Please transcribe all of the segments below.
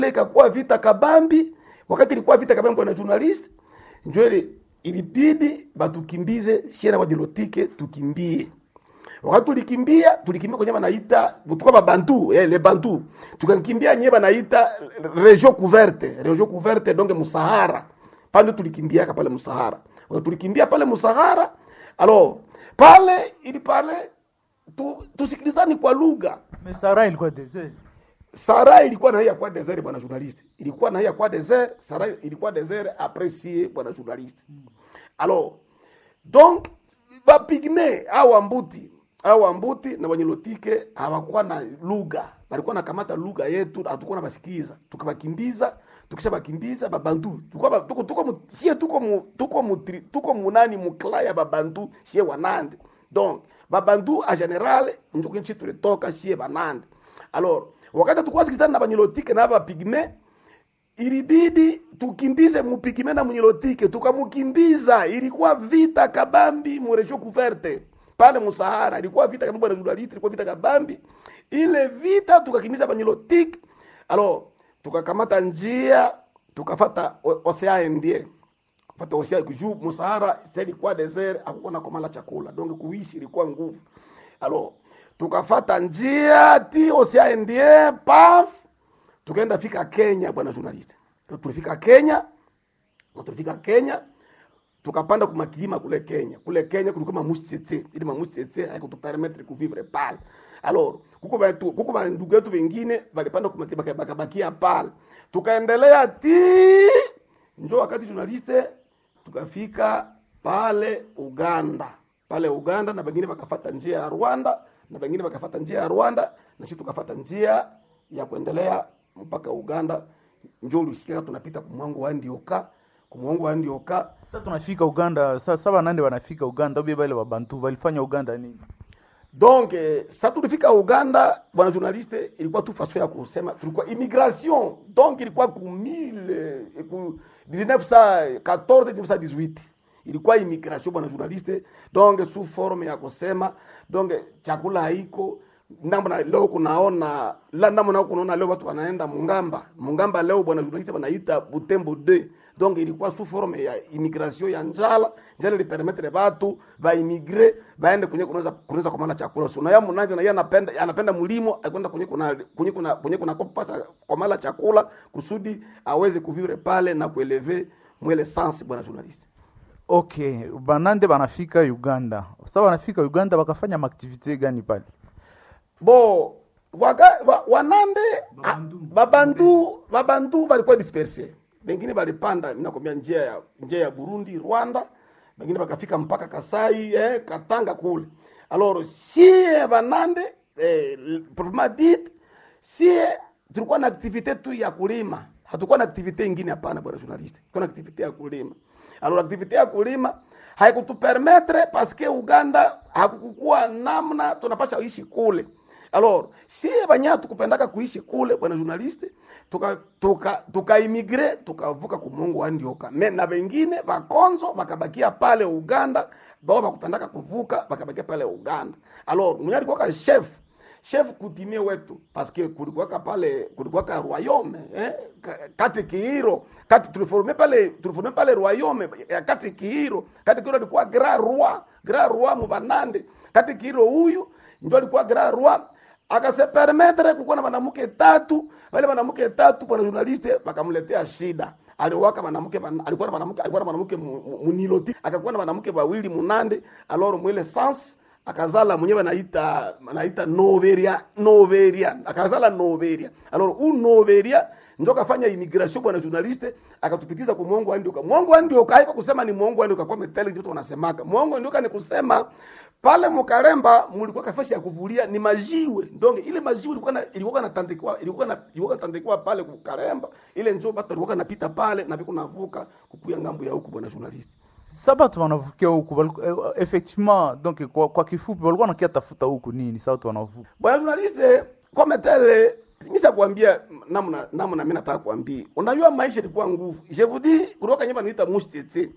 ikakuwa vita kabambi wakati ilikuwa vita kabambi bwana journalist njo ile ilibidi batukimbize siena bajilotike tukimbie wakati tulikimbia tulikimbia kwenye banaita tulikuwa babantu eh, le bantu tukakimbia nye banaita region couverte region couverte donc musahara pale tulikimbiaka pale musahara wakati tulikimbia pale musahara alors pale ili pale tu, tusikilizani kwa lugha Mais Sahara ilikuwa desert. Sara ilikuwa na hii ya kwa desert bwana journaliste. Ilikuwa na hii ya kwa desert, Sara ilikuwa desert apprécié bwana journaliste. Alors donc ba pigme au ambuti au ambuti na wanyelotike hawakuwa na lugha. Walikuwa na kamata lugha yetu hatukuwa na basikiza. Tukabakimbiza, tukisha bakimbiza babantu. Tulikuwa ba- tuko tuko mu- sie tuko mu, tuko mu, tri- tuko munani mukla ya babantu sie wanande. Donc babantu a general njoko nchi tulitoka sie banande. Alors wakati tulikuwa sikizana na banyelotike na bapigme ilibidi tukimbize mupigime na munyelotike tukamukimbiza ilikuwa vita kabambi murejo kuverte pale musahara ilikuwa vita kabambi bwana journalist ilikuwa vita kabambi ile vita tukakimbiza banyelotike alors tukakamata njia tukafata o- océan indien fata océan juu musahara c'est ilikuwa desert hakukuwa na komala chakula donc kuishi ilikuwa nguvu alors tukafata njia ti océan indien paf tukaenda fika Kenya bwana journalist. Tulifika Kenya, na tulifika Kenya tukapanda kumakilima kule Kenya. Kule Kenya kulikuwa mamushi tsetse, ili mamushi tsetse haikutupermettre kuvivre pale. Alors, kuko batu kuko ba ndugu yetu wengine walipanda kumakilima baka- bakabakia pale. Tukaendelea ti njo wakati journaliste tukafika pale Uganda. Pale Uganda na wengine wakafata njia ya Rwanda na wengine wakafata njia ya Rwanda na sisi tukafata njia ya kuendelea mpaka Uganda. Njo ulisikia tunapita kumwango wa Ndioka, kumwango wa Ndioka. Sasa tunafika Uganda, sasa saba nande wanafika Uganda, ubie bale babantu walifanya Uganda nini? Donc eh, sa tulifika Uganda, bwana journaliste, ilikuwa tu façon ya kusema tulikuwa immigration. Donc ilikuwa ku 1000 eh, ku 1914 1918 ilikuwa immigration bwana journaliste, donc sous forme ya kusema donc chakula haiko namna leo kunaona la namna kunaona leo watu wanaenda Mungamba Mungamba leo bwana journaliste wanaita Butembo 2 donc ilikuwa sous forme ya immigration ya njala njala ilipermettre watu baimigre baende kwenye kunaweza kunaweza kumala chakula so na ya munanje na yeye anapenda anapenda mulimo akwenda kwenye kuna kwenye kuna kwenye kuna kupasa kumala chakula kusudi aweze kuvivre pale na kueleve mwele sans bwana journaliste Okay, banande banafika Uganda. Sasa wanafika Uganda wakafanya maaktivite gani pale? bo waga, wa, wanande Babandu. ah, babandu babandu balikuwa disperse bengine balipanda minakwambia njia ya njia ya Burundi Rwanda bengine bakafika mpaka Kasai eh, Katanga kule alors sie banande eh, proprement dit sie tulikuwa na activite tu ya kulima hatukuwa na activite ingine hapana bwana journaliste tulikuwa na activite ya kulima alors activite ya kulima haikutupermettre parce que Uganda hakukukuwa namna tunapasha ishi kule alors si banya tukupendaka kuishi kule bwana journaliste tuka tuka tukaimigre tukavuka kumungu wa ndioka me na wengine vakonzo vakabakia pale Uganda bao bakupendaka kuvuka bakabakia pale Uganda alors mwenye alikuwa ka chef chef kutimie wetu parce que kulikuwaka pale kulikuwaka royaume eh? ka- kati kiiro kati tuliforme pale tuliforme pale royaume ya kati kiiro kati kiiro alikuwa grand roi grand roi mubanande kati kiiro huyu ndio alikuwa grand roi akase permettre kukuwa na mwanamke tatu wale mwanamke tatu bwana journaliste wakamletea shida aliwaka mwanamke wan- alikuwa na mwanamke alikuwa na mwanamke mu- mu- muniloti akakuwa na mwanamke wawili munande alors mwile sans akazala mwenyewe anaita anaita noveria noveria akazala noveria alors u noveria ndio kafanya immigration bwana journaliste akatupikiza kwa mwongo andioka mwongo andioka haiko kusema ni mwongo andioka kwa metele ndio wanasemaka mwongo andioka ni kusema pale Mukaremba mulikuwa kafasi ya kuvulia ni majiwe donc ile majiwe ilikuwa na ilikuwa natandikiwa ilikuwa na ilikuwa natandikiwa pale Mukaremba ile ndio watu walikuwa napita pale na viko navuka kukuya ngambo ya huku bwana journalist Sasa batu wanavukia huku baliku- eh, effectivement donc kwa, kwa kifupi walikuwa nakia tafuta huku nini? Sasa watu wanavuka. bwana journalist kama tele Nisa kuambia namna namna mimi nataka kuambia. Unajua maisha ilikuwa nguvu. Je vous dis kutoka nyumba niita mustete.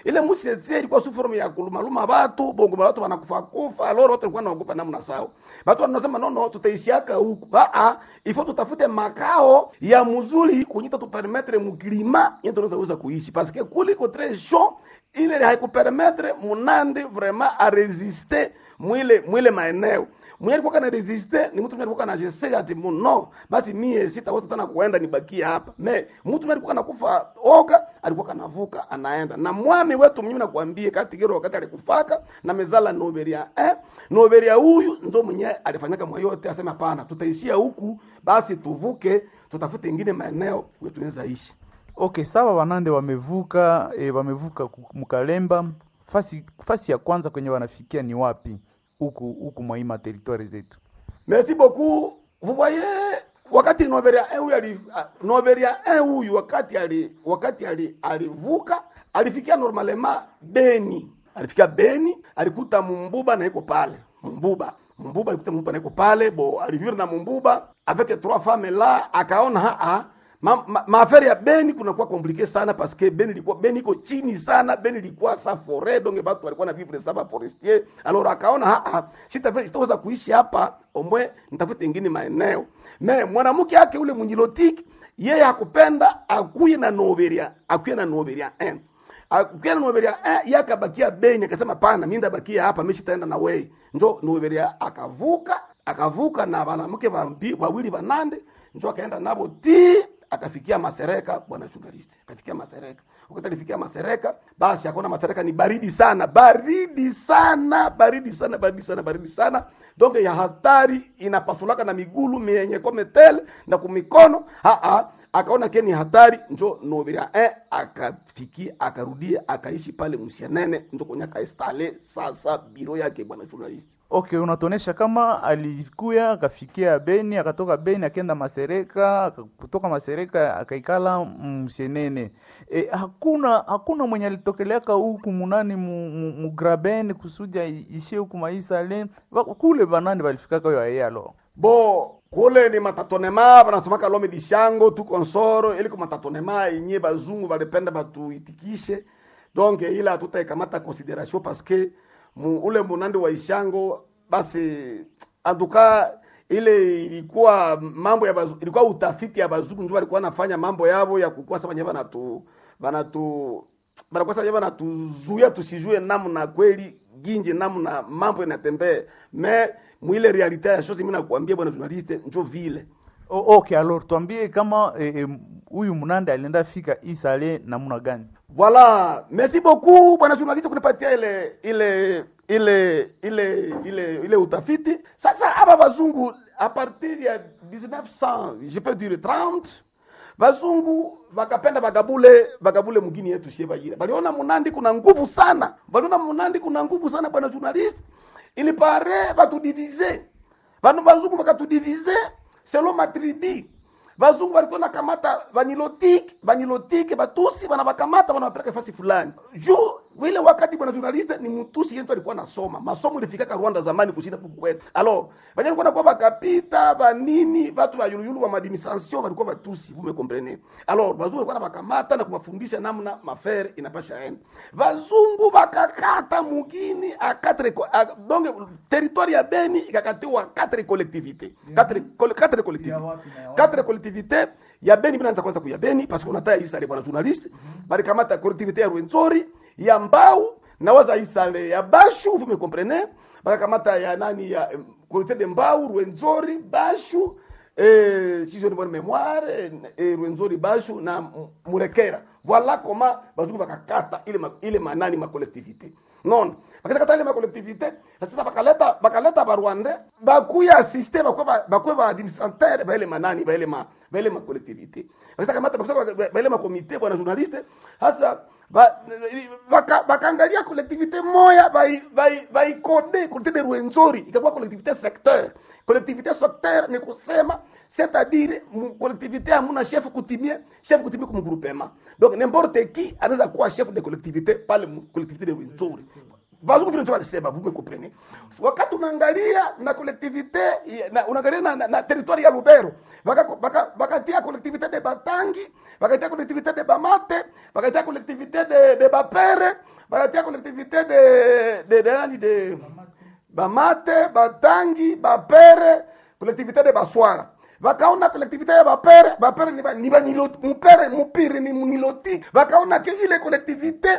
ile musietie ilikuwa su forme ya kulumaluma watu bongo watu wanakufa kufa aloro watu walikuwa wanaogopa namna sawa watu wanasema no no tutaishiaka huku baa ifo tutafute makao ya mzuri kunyita tupermetre mukilima yetu tunaweza weza kuishi parce que kuliko très chaud ile haikupermetre munande vraiment a résister mwile mwile maeneo mwenye alikuwa kana resiste ni mtu mwenye alikuwa kana jesea ati no basi mie sitaweza tena kuenda nibakie hapa me mtu mwenye alikuwa anakufa oga alikuwa kanavuka anaenda na mwami wetu mimi nakwambie kati gero wakati alikufaka na mezala noberia eh noberia huyu ndo mwenye alifanyaka mwa yote asema hapana tutaishia huku basi tuvuke tutafute ingine maeneo wetu tunaweza ishi okay sawa wanande wamevuka e, wamevuka ku- mkalemba fasi fasi ya kwanza kwenye wanafikia ni wapi huku huku mwa hii materitwari zetu Merci beaucoup. Vous voyez wakati Noberia 1 huyu ali ah, Noberia 1 huyu wakati ali wakati ali alivuka alifikia normalement Beni. Alifikia Beni, alikuta Mumbuba na iko pale. Mumbuba. Mumbuba alikuta Mumbuba na iko pale, bo alivivre na Mumbuba avec trois femmes là, akaona haa ma, ma, maafari ya Beni kunakuwa komplike sana parce que Beni ilikuwa Beni iko chini sana, Beni ilikuwa sa forêt donc batu walikuwa na vivre saba forestier. Alors akaona ha ha, sitaweza sitaweza kuishi hapa, omwe nitafute ingine maeneo. Me mwanamke yake ule mnyilotiki yeye hakupenda akuye na Noveria, akuye na Noveria 1 akuye na Noveria 1 yeye akabakia Beni, akasema pana, mimi ndabakia hapa, mimi sitaenda na wewe. Njo Noveria akavuka, akavuka na wanamke wambi- wawili wanande, njo akaenda nabo ti akafikia Masereka, bwana journalist, akafikia Masereka. Wakati alifikia Masereka, basi akaona Masereka ni baridi sana, baridi sana, baridi sana, baridi sana, baridi sana, donc ya hatari inapasulaka na migulu mienye kometele na kumikono ha ha akaona ke ni hatari, njo Nobiria eh, akafikia akarudia akaishi pale Msianene, njo kwenye akainstale sasa biro yake bwana journalist. okay unatuonesha kama alikuya akafikia beni akatoka beni akenda masereka aka- kutoka masereka akaikala msenene e, hakuna hakuna mwenye alitokeleaka huku munani mu- mu- mugraben kusudi ai- ishie huku maisale Wa- kule banani balifikaka yo aye alo bo kule ni matatonema banasomaka lome dishango tu konsoro ili ku matatonema yenye bazungu balipenda batuitikishe donc ila hatutaikamata consideration parce que mu, ule munandi wa ishango basi antuka ile ilikuwa mambo ya bazu, ilikuwa utafiti ya bazungu ndio walikuwa wanafanya mambo yao ya kukuwa sasa wenyewe banatu banatu banakuwa sasa banatuzuia tusijue namna kweli ginje namna mambo inatembea me mwile realite ya shosi mimi nakwambia bwana journaliste njo vile O- okay alors tuambie kama eh, eh, huyu munande alienda fika isale namuna gani Voilà, merci beaucoup bwana journaliste kunipatia ile ile ile ile ile ile utafiti. Sasa hapa bazungu a partir ya 1900 je peux dire 30 bazungu bakapenda bagabule bagabule mgini yetu shie Bayira. Baliona Munandi kuna nguvu sana, baliona Munandi kuna nguvu sana bwana journaliste, ili pare batudivize banu bazungu bakatudivize selon matribi bazungu balikuwa nakamata banilotike banilotike batusi banabakamata banawapeleka fasi fulani juu ile wakati bwana journaliste ni mtusi yetu alikuwa nasoma masomo ilifikaka Rwanda zamani kushinda huku kwetu alors banya alikuwa nakuwa bakapita banini batu ba yuluyulu wa administration balikuwa batusi vous me comprenez alors bazungu walikuwa nabakamata na kuwafundisha namna mafere inapasha enda bazungu bakakata mugini a quatre co- a, donc territoire ya Beni ikakatiwa quatre collectivités quatre col- quatre collectivités quatre collectivités ya Beni bila kwanza kuya Beni parce que unataya isale bwana journaliste balikamata collectivité ya Rwenzori ya Mbau na waza isale ya Bashu vous me comprenez bakakamata ya nani ya em, collectivité de Mbau Rwenzori Bashu eh, si je ne bonne mémoire eh, eh, Rwenzori Bashu na M- Murekera voilà comment bazungu bakakata ile ma, ile manani ma collectivité non bakakata ile ma collectivité sasa bakaleta bakaleta barwande bakuya assiste bakwe bakwe ba administrateur ba ile manani ba ile ma ba ile ma collectivité sasa kamata bakwe ba ile ma comité bwana journaliste sasa ba- baka- bakaangalia collectivité moya bai- bai- baikode collectivité de Rwenzori ikakuwa collectivité secteur collectivité secteur ni kusema c'est-à-dire mu- collectivité hamuna chef kutimie chef kutimie comme groupement donc n'importe qui anaweza kuwa chef de collectivité pale mu- collectivité de Rwenzori bazungu vile ndio walisema vous me comprenez wakati unaangalia na collectivité ya- na unaangalia na, na, na territoire ya Lubero bakatia baka, bakatia collectivité de Batangi bakatia collectivité de Bamate bakatia collectivité de, de Bapere bakatia collectivité de de de nani de bamate batangi bapere collectivité de baswara bakaona collectivité ya bapere bapere ni ba- ni baniloti mupere mupiri ni muniloti bakaona ke ile collectivité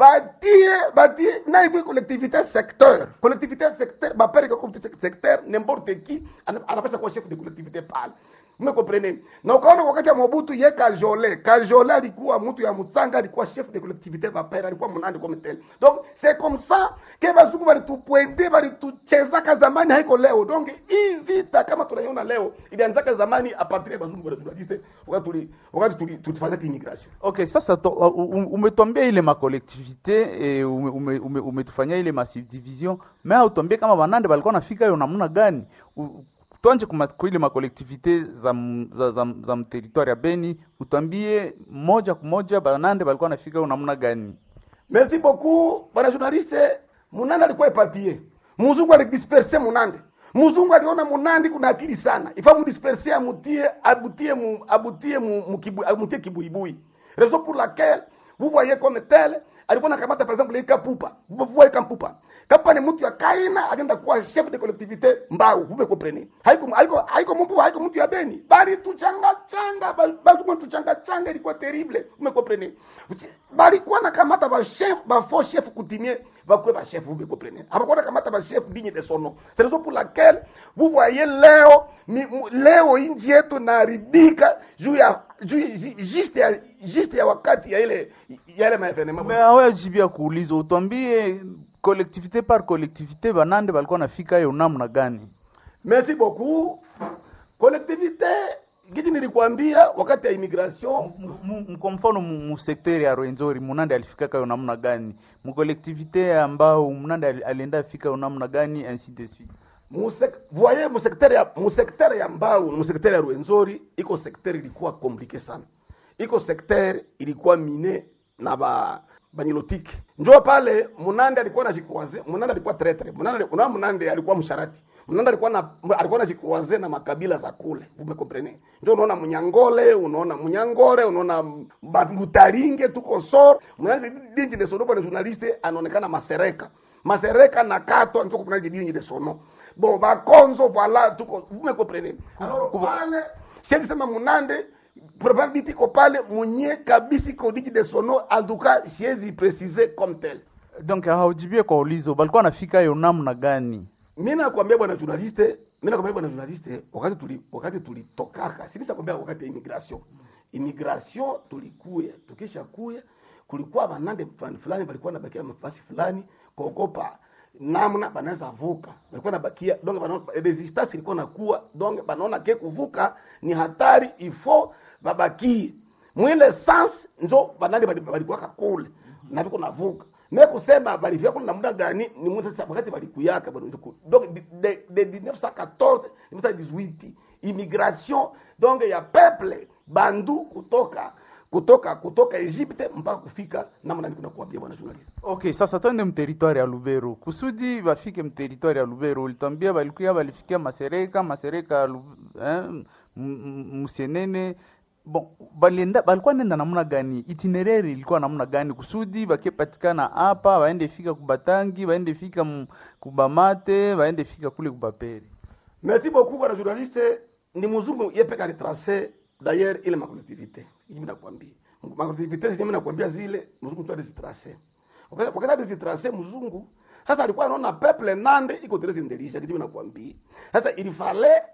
batie batie na ikwe collectivité secteur collectivité secteur bapere ka collectivité secteur n'importe qui ana- anapasha kuwa chef de collectivité pale umekomprene na ukaona wakati ya mobutu ye kajole kajole alikuwa mtu ya mutsanga alikuwa chef de collectivité bapere alikuwa munandi comme tel donc c'est comme ça ke bazungu balitupointe balituchezaka zamani haiko leo donc hii vita kama tunaiona leo ilianzaka zamani a partir ya bazungu balitulaziste wakati tuli wakati tuli tulifanya immigration Okay, sasa to, uh, um- umetuambia ile makolektivite e, umetufanyia ume, ume umetufanyia ile masubdivision me autuambie kama banande balikuwa nafika hiyo namna gani U- twanje kuma- kwa ile makolektivite za, m- za, za, za mteritwari ya Beni utwambie moja kwa moja banande balikuwa nafika hiyo namna gani merci beaucoup bwana journaliste munande alikuwa epapie muzungu alidisperse munande muzungu aliona munandi kuna akili sana ifa mudisperse amutie abutie mu, abutie mu, mu kibu, amutie kibuibui raison pour laquelle vous voyez comme tel alikuwa nakamata par exemple ika pupa vous voyez kampupa kapa ni mtu ya kaina agenda kuwa chef de collectivité mbau vous me comprenez haiko haiko haiko mtu haiko mtu ya beni bali tuchanga changa bali tuchanga changa ilikuwa terrible vous me comprenez balikuwa nakamata ba chef ba faux chef coutumier bakwe ba chef vous me comprenez abakuwa nakamata ba chef digne de son nom c'est raison pour laquelle vous voyez leo mi, mu, leo inji yetu naharibika juu ya juu ya- zi- juste ya juste ya wakati ya ile ya ile maevenema me awajibia kuuliza utwambie kolektivite par kolektivite banande balikuwa nafika hiyo namna gani merci beaucoup collectivité giti nilikwambia wakati ya immigration Mu- mu- kwa mfano mu mu sekteri ya Rwenzori munande alifikaka yo namna gani mukolektivite ambao munande ali- alienda afika yo namna gani ainsi de suite Musek, voyez mu secteur ya mu secteur ya Mbau, mu secteur ya Rwenzori iko secteur ilikuwa compliqué sana. Iko secteur ilikuwa mine na ba banilotiki. Njoo pale Munande alikuwa anajikroise, Munande alikuwa traitre. Munande kuna Munande alikuwa msharati. Munande alikuwa na alikuwa anajikroise na makabila za kule. Vous me comprenez? Njoo unaona Munyangole, unaona Munyangore, unaona Mutaringe tuko sor. Munande dinji de sodoba na journaliste anaonekana masereka masereka na kato njo kuna jidini de sono bon bakonzo voilà tuko vous me comprenez alors pale siwezi sema munande probability iko pale munye kabisa iko diji de sono en tout cas siwezi préciser comme tel donc haujibie kwa ulizo balikuwa nafika yo namna gani mimi nakwambia bwana journaliste mimi nakwambia bwana journaliste wakati tuli wakati tulitokaka sikisa kwambia wakati ya immigration immigration tulikuya tukisha kuya kulikuwa banande fulani fulani balikuwa nabakia mafasi fulani kuogopa namna banaweza vuka balikuwa nabakia donc banaona resistance ilikuwa nakuwa donc banaona ke kuvuka ni hatari ifo babakie mwile sans njo banande bali- balikuwa kakule na biko navuka me kusema balifika kule na muda gani ni mtu sasa wakati balikuyaka bwana donc de, de, de 1914 1918 immigration donc ya peuple bandu kutoka kutoka kutoka Egypte mpaka kufika namna niko nakuambia bwana journalist okay sasa twende mteritwari ya lubero kusudi bafike mteritwari ya lubero ulitwambia balikuya balifikia masereka masereka ya Lu- eh, m- m- musienene bon balienda balikuwa nenda namna gani itinerary ilikuwa namna gani kusudi bakepatikana hapa baende fika kubatangi baende fika m- kubamate baende fika kule kubaperi merci beaucoup bwana journaliste ni mzungu yepeka retrace d'ailleurs ile makolektivite hivi nakwambia makolektivite zile mimi nakwambia zile mzungu tu alizitrace wakati wakati alizitrace mzungu sasa alikuwa anaona peuple nande iko terezi ndelisha kitu mimi nakwambia sasa ilifale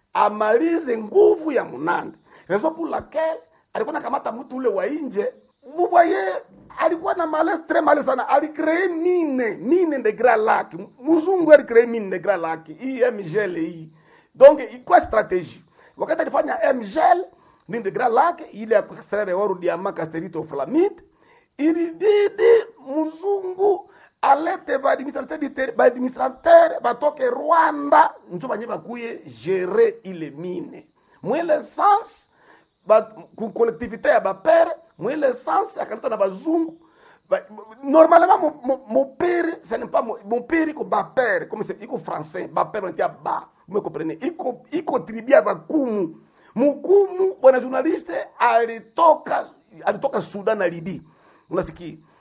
amalize nguvu ya munande raison pour laquelle alikuwa nakamata mtu ule wa nje vous voyez alikuwa na malaise très malaise sana alicree mine mine de grand lac mzungu alicree mine de grand lac hii mgl hii donc ilikuwa stratégie wakati alifanya mgl mine de grand lac ile ya kuextraire oro diamant casterite flamite ilibidi mzungu alete baadministrateur baadministrateur batoke rwanda njo banye bakuye gere ile mine mwile sens ba, ku collectivité ya bapere mwile sens akaleta na bazungu ba, normalement mo- mo- mopere ce n'est pas mo- mopere iko bapere comme c'est iko français bapere wanatia ba vous me comprenez iko iko tribia bakumu mukumu bwana journaliste alitoka alitoka sudan na libi unasikia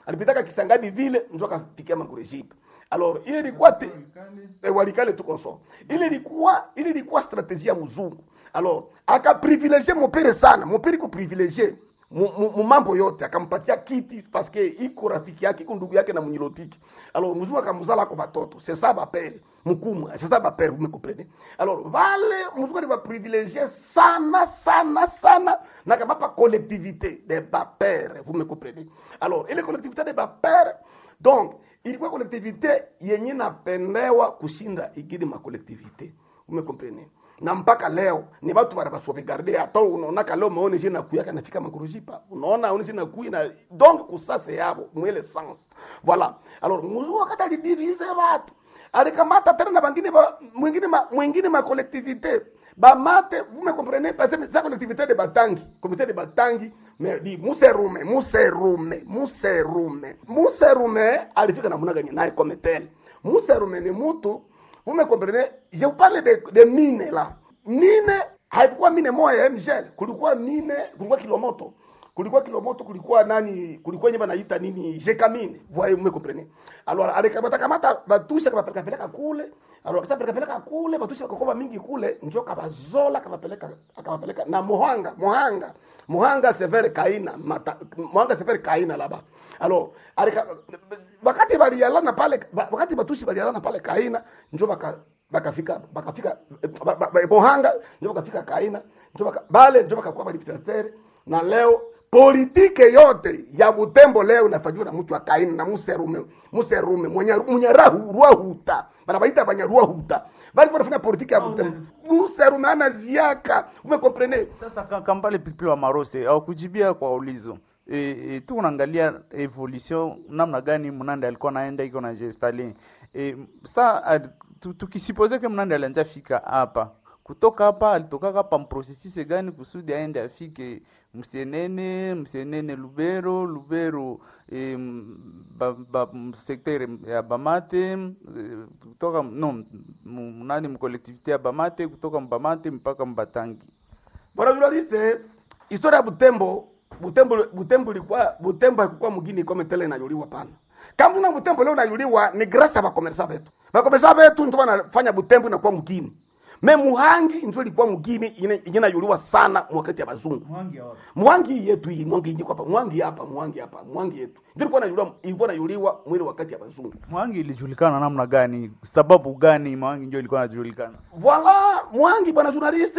alipitaka Kisangani vile ndio akafikia Mangurejipe alors ile ilikuwa te... eh, walikale tu konso ile ilikuwa ile ilikuwa strategie ya mzungu alors akaprivilegie mopere sana mopere ko privilegie mu mu- mu mambo yote akampatia kiti parce que iko rafiki yake iko ndugu yake na munyilotiki alors mzungu akamzala ko batoto c'est ça bapere mukumu c'est ça bapere vous me comprenez alors vale mzungu ali baprivilegie sana sana sana na kabapa collectivité de bapere vous me comprenez alors ile collectivité de bapere donc ilikuwa collectivité yenye napendewa kushinda igidi makolektivité umekomprene na mpaka leo ni watu bana basauvegarde hata unaonaka leo maone jina kuyaka nafika makurujipa unaona une jina kuyi na donc kusase yabo mwele sens voilà alors muzungu wakati alidivise watu alikamata tena na bangine ba, mwingine ma, mwingine ma collectivité bamate vous me comprenez parce que sa collectivité de batangi comité de batangi mais di muserume muserume muserume muserume alifika namna gani naye comme tel muserume ni mutu vous me comprenez je vous parle de, de mine là mine haikuwa mine moja ya mgel kulikuwa mine kulikuwa kilomoto kulikuwa kilomoto kulikuwa nani kulikuwa nyeba naita nini jekamine voyez me comprenez alors alikamata kamata batusha kabapeleka peleka kule alors kisa peleka peleka kule batusha kakoba mingi kule njo kabazola kabapeleka akabapeleka na muhanga muhanga muhanga severe kaina mata, muhanga severe kaina laba alors alika, wakati balialana pale wakati batushi balialana pale kaina njo baka bakafika bakafika ba- ba- ba- muhanga njo bakafika kaina njo baka, bale njo bakakuwa badiputatere na leo politike yote ya Butembo leo inafanyiwa na mtu wa Kaini na Muserume Muserume mwenye mwenye rahu ruahuta bana baita banya ruahuta bali wanafanya politike ya Butembo Muserume ana ziaka umekomprene Sasa ka- Kambale Pilipili wa Marose au kujibia kwa ulizo e, e, tu unaangalia evolution namna gani Mnande alikuwa naenda iko na gestali e, sa ad- tu- tukisipoze ke Mnande alianja fika hapa kutoka hapa alitokaka hapa mprocessus gani kusudi aende afike Msienene, Msienene Lubero, Lubero e, m- ba, ba, m- sekter ya Bamate e, kutoka no m- nani mkolektivite ya Bamate kutoka Mbamate mpaka Mbatangi. bwana journaliste historia ya Butembo Butembo Butembo ilikuwa Butembo haikuwa mgini kama tele inayuliwa pana kama una Butembo leo inayuliwa ni grâce ya bakomersa betu bakomersa betu ndio wanafanya Butembo inakuwa mgini me Muhangi ndio ilikuwa mgini ine inayuliwa sana wakati ya bazungu Mwangi yetu hii Mwangi hii hapa Mwangi hapa Mwangi hapa Mwangi yetu ndio ilikuwa inayuliwa ilikuwa inayuliwa mwili wakati ya bazungu Mwangi ilijulikana namna gani? Sababu gani Mwangi ndio ilikuwa inajulikana? Voila, Mwangi bwana journaliste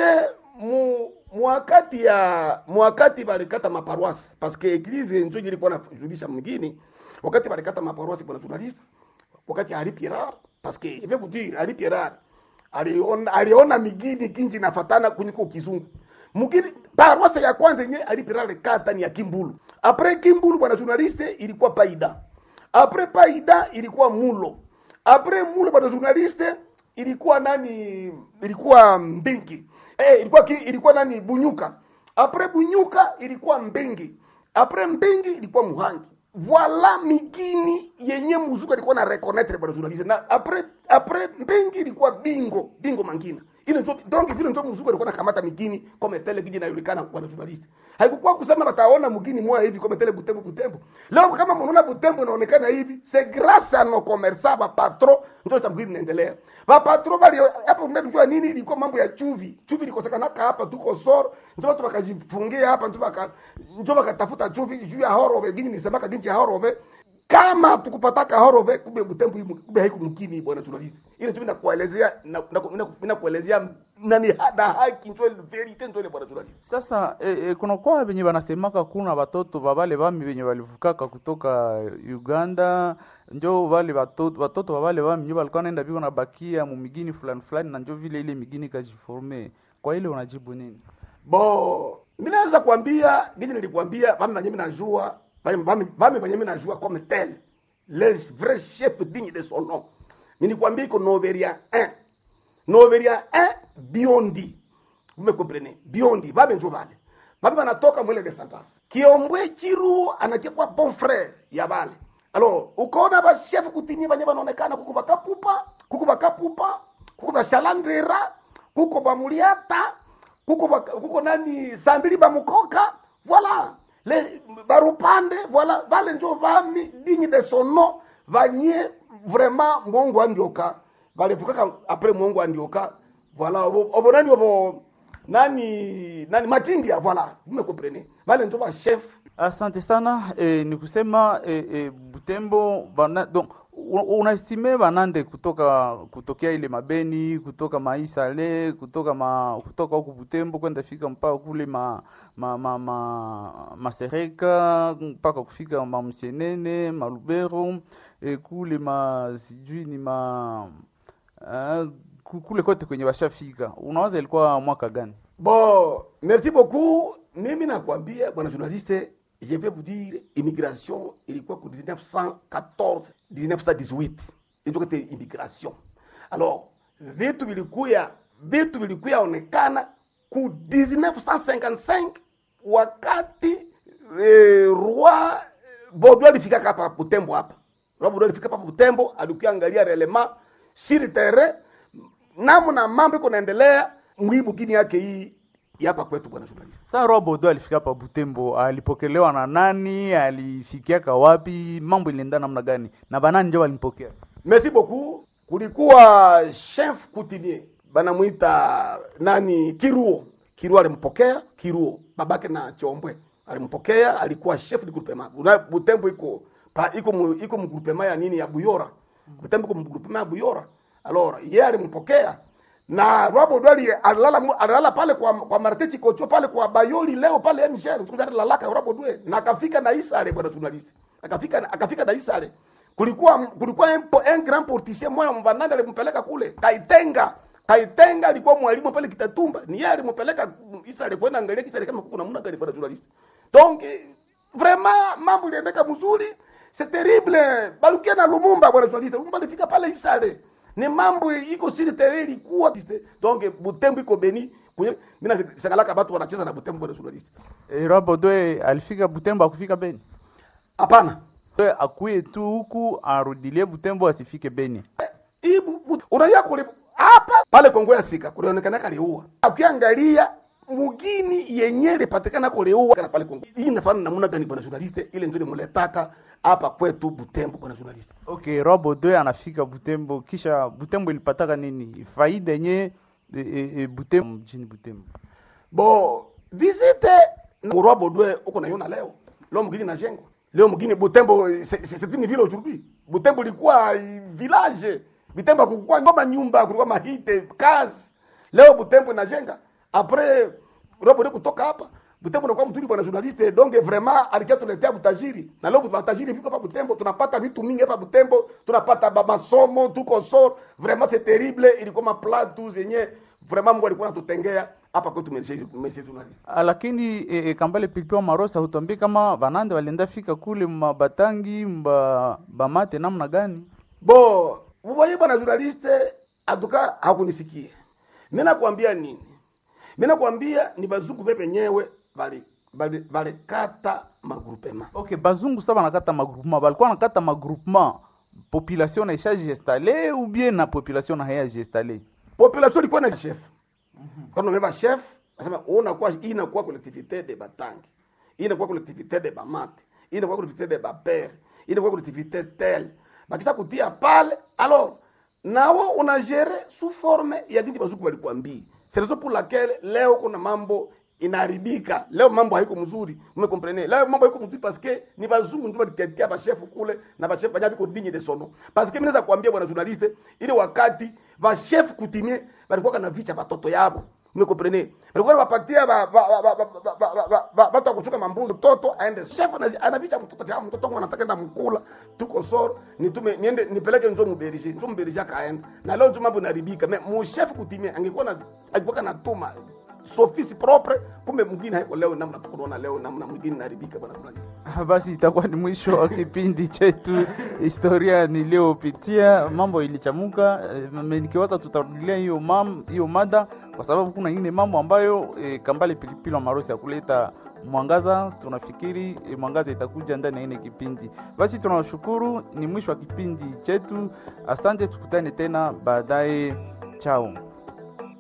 mu mwakati ya mwakati balikata maparoisse parce que eglise njo ilikuwa najulisha mgini wakati balikata maparoisse bwana journaliste wakati ya Henri Pierre parce que je vais vous dire Henri Pierre aliona aliona migini kinji nafatana kunyiko kizungu mgini paroisse ya kwanza yenye Henri Pierre alikata ni ya Kimbulu après Kimbulu bwana journaliste ilikuwa Paida après Paida ilikuwa Mulo après Mulo bwana journaliste ilikuwa nani ilikuwa mbingi eh, ilikuwa ki, ilikuwa nani bunyuka apres bunyuka ilikuwa mbingi apres mbingi ilikuwa muhangi voila migini yenye muzuka ilikuwa na reconnaître bwana journaliste na apres apres mbingi ilikuwa bingo bingo mangina ile ndio donc vile ndio muzuka ilikuwa nakamata migini kama tele kiji inajulikana bwana journaliste haikukuwa kusema bataona mgini moja hivi kama tele butembo butembo leo kama mnaona butembo inaonekana hivi c'est grâce à nos commerçants ba patron ndio sababu hili inaendelea ba patron bali hapa unajua nini ilikuwa mambo ya chuvi chuvi ilikosekana hapa tuko soro ndio watu wakajifungia hapa ndio waka ndio wakatafuta chuvi juu ya horove gini nisemaka ginchi ya horove kama tukupataka horove kumbe butembo hii kumbe haiku mkini bwana journalist ile tu nakuelezea na nakuelezea nani hada haki ndio verite ndio bwana journalist Sasa e, e, kuna kwa venye wanasemaka kuna watoto wa wale bami venye walivukaka kutoka Uganda njo wale watoto watoto wa wale bami njo walikuwa naenda biko nabakia mu migini fulani fulani na njo vile ile migini kajiforme. Kwa ile unajibu nini? bo mimi naweza kuambia gini nilikwambia bami banye mimi najua bami bami bami banye mimi najua comme tel les vrais chefs dignes de son nom mimi nikwambia iko Noveria 1 Noveria 1 Biondi vous me comprenez Biondi babe njo bale babe banatoka mwele de sentence Kiombwe Chiru anakiwa bon frère ya bale alors ukaona ba chef kutini banye banaonekana kuko bakapupa kuko bakapupa kuko bashalandera kuko bamuliata kuko ba, kuko nani sambili bamukoka voilà le barupande voilà vale njo vami digne de son nom vanye vraiment mwongo andioka valivukaka apres mwongo andioka voilà ovo ovo nani ovo nani nani matindia voilà vous me comprenez vale njo va chef Asante sana e, ni kusema e, e, Butembo bana, donc u- unaestime banande kutoka kutokea ile mabeni kutoka maisale kutoka ma, kutoka huku Butembo kwenda fika mpaka kule ma, ma, ma, ma, masereka mpaka kufika mamsienene malubero e, kule ma sijui ni ma uh, kule kote kwenye washafika unawaza ilikuwa mwaka gani? bon merci beaucoup mimi nakwambia bwana journaliste je vais vous dire immigration ilikuwa ku 1914 1918 ilitoka immigration alors vitu vilikuya vitu vilikuya onekana ku 1955 wakati eh, roi Bodo alifika hapa Butembo hapa roi Bodo alifika hapa Butembo alikuya angalia relema sur terrain namna mambo iko naendelea mwibu gini yake hii ya hapa kwetu bwana journalist Sa Robodo alifika hapa Butembo, alipokelewa na nani? Alifikiaka wapi? Mambo ilienda namna gani? Na banani ndio walimpokea? merci beaucoup kulikuwa chef coutumier banamwita nani kiruo kiruo alimpokea kiruo babake na chombwe alimpokea alikuwa chef de groupement Una- butembo iko pa iko mu, iko mu groupement ya nini ya buyora butembo iko mu groupement ya buyora alors yeye alimpokea na Robo Dwali alilala mu- alilala pale kwa kwa Marteti Kocho pale kwa Bayoli leo pale MGR siku jana lalaka Robo Dwe na akafika na Isale bwana journalist akafika akafika na Isale kulikuwa kulikuwa un, po- un grand portissier moya mvananda alimpeleka kule Kaitenga Kaitenga alikuwa mwalimu pale Kitatumba ni yeye alimpeleka Isale kwenda angalia Isale kama kuna namna gani bwana journalist donc eh, vraiment mambo iliendeka mzuri c'est terrible balukia na Lumumba bwana journalist Lumumba alifika pale Isale ni mambo iko siri tere ilikuwa donc Butembo iko beni kwenye mimi nasangalaka watu wanacheza na Butembo bwana journalist E, Robodo alifika Butembo, akufika Beni. hapana We akuye tu huku arudilie Butembo, asifike Beni. hii bu- bu- unajua kule hapa pale Kongo ya Sika kulionekana kaliua. Ukiangalia mugini yenye lipatikana kuliua kana pale Kongo. Hii inafanana namna gani bwana journaliste? Ile ndio muletaka hapa kwetu Butembo bwana journaliste. Okay, Robodo anafika Butembo, kisha Butembo ilipataka nini? Faida yenye e, e, e, Butembo mjini Butembo. Bo visite Murwa Bodwe uko naiona leo. Leo mgini na jengo. Leo mgini Butembo c'est c'est- c'est une ville aujourd'hui. Butembo ilikuwa eh, village. Butembo kulikuwa ngoma nyumba, kulikuwa mahite, kazi. Leo Butembo inajenga. Après Robo kutoka hapa Butembo nakuwa mzuri bwana journaliste donc vraiment alikia tuletea butajiri na leo butajiri viko hapa Butembo tunapata vitu mingi hapa Butembo tunapata ba masomo tuko sor vraiment c'est terrible ilikuwa maplatu zenye vraiment Mungu alikuwa anatutengea hapa kwetu message message journaliste Ah, lakini e, e, Kambale Pilipili Marosa hutuambie kama banande walienda fika kule mabatangi mba bamate namna gani? Bo, mvoye bwana journaliste atuka hakunisikia. Mimi nakwambia nini? Mimi nakwambia ni bazungu pepe penyewe bali bali bali kata magrupema. Okay, bazungu sasa banakata magroupement, balikuwa nakata magroupement population na ishaji installe ou bien na population na hayaji installe? Population ilikuwa na chef. Kwa nini umeba chef? Anasema unakuwa hii inakuwa collectivité de Batangi. Hii inakuwa collectivité de Bamate. Hii inakuwa collectivité de Bapere. Hii inakuwa collectivité tel. Bakisha kutia pale alors nawo unagere sous forme ya jinsi bazungu walikwambia. C'est raison pour laquelle leo kuna mambo inaharibika. Leo mambo haiko mzuri. Umekomprene? Leo mambo haiko mzuri parce que ni bazungu ndio walitetea ba chef kule na ba chef banya biko digne de son nom. Parce que mimi naweza kuambia bwana journaliste ile wakati ba chef kutimie balikuwa kana vicha batoto yabo. Umekomprene? Balikuwa wapatia ba ba ba ba ba- ba- ba- ba- watu wa kuchuka mambuzi mtoto aende chef anazi- anavicha mtoto ya mtoto wangu anataka enda mkula tuko soro nitume niende nipeleke nzo muberije nzo muberije akaenda na leo tu mambo inaribika me mu chef kutimie angekuwa na angekuwa natuma sofisi propre kumbe mwingine haiko leo namna tukunaona leo namna mwingine inaribika bwana fulani Ah, Basi itakuwa ni mwisho wa kipindi chetu historia niliyopitia. Mambo ilichamuka, eh, me- nikiwaza tutarudilia hiyo mam hiyo mada, kwa sababu kuna ingine mambo ambayo eh, Kambale Pilipili wa Marosi ya kuleta mwangaza. Tunafikiri eh, mwangaza itakuja ndani ya ile kipindi. Basi tunawashukuru, ni mwisho wa kipindi chetu. Asante, tukutane tena baadaye. Chao.